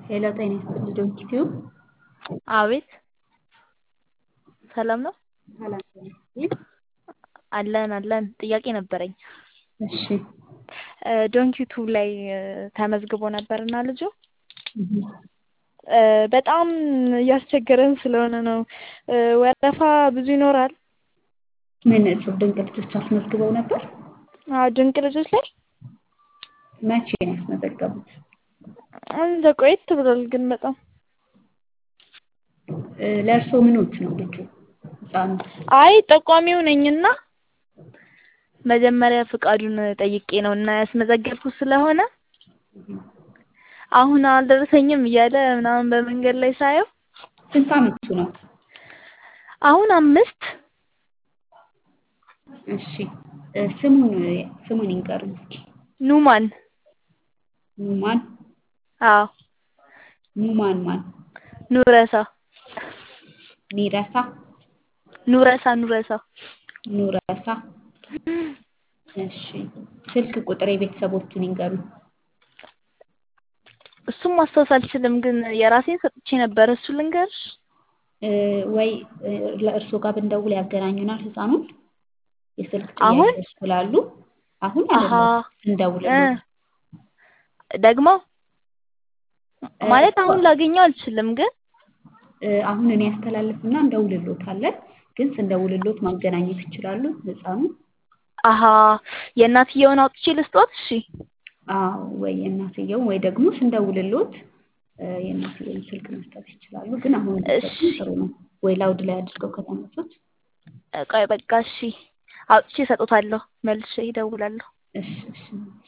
ሄሎ ጤና ይስጥልኝ ዶንኪቲዩ አቤት ሰላም ነው? ሰላም ጤና ይስጥልኝ። አለን አለን ጥያቄ ነበረኝ። እሺ ዶንኪቱ ላይ ተመዝግቦ ነበርና ልጁ እህ በጣም እያስቸገረን ስለሆነ ነው። ወረፋ ብዙ ይኖራል? ምን እጹብ ድንቅ ልጆች አስመዝግበው ነበር? አዎ ድንቅ ልጆች ላይ መቼ ነው ያስመዘገቡት? እንደ ቆየት ብሏል ግን በጣም ለእርስዎ ምኖት ነው ልጁ ህፃኑ? አይ ጠቋሚው ነኝና መጀመሪያ ፍቃዱን ጠይቄ ነው እና ያስመዘገብኩት ስለሆነ አሁን አልደረሰኝም እያለ ምናምን በመንገድ ላይ ሳየው ስንት አመቱ ነው? አሁን አምስት እሺ ስሙን ስሙን ይንገሩኝ እስኪ? ኑማን ኑማን አዎ ኑማን ማን? ኑረሳ ሚረሳ ኑረሳ ኑረሳ ኑረሳ እሺ ስልክ ቁጥር የቤተሰቦቹን ይንገሩኝ? እሱን ማስታወስ አልችልም ግን የራሴን ሰጥቼ ነበር እሱን ልንገርሽ? ወይ ለእርስዎ ጋር ብንደውል ያገናኙናል ህፃኑን? የስልክ አሁን? ጥያቄዎች ስላሉ አሁን አሀ አይደለም ስንደውልልዎት ደግሞ ማለት አሁን ላገኘው አልችልም ግን አሁን እኔ አስተላልፍና እንደውልልዎታለን ግን ስንደውልልዎት ማገናኘት ይችላሉ ህፃኑን? አሀ የእናትየውን አውጥቼ ልስጥዎት? እሺ አዎ ወይ የእናትየውን ወይ ደግሞ ስንደውልልዎት የእናትየውን ስልክ መስጠት ይችላሉ ግን አሁን ቢሰጡን ጥሩ ነው ወይ ላውድ ላይ አድርገው ከተመቾት ቆይ በቃ እሺ አውጥቼ እሰጥዎታለሁ መልሼ እደውላለሁ። እሺ እሺ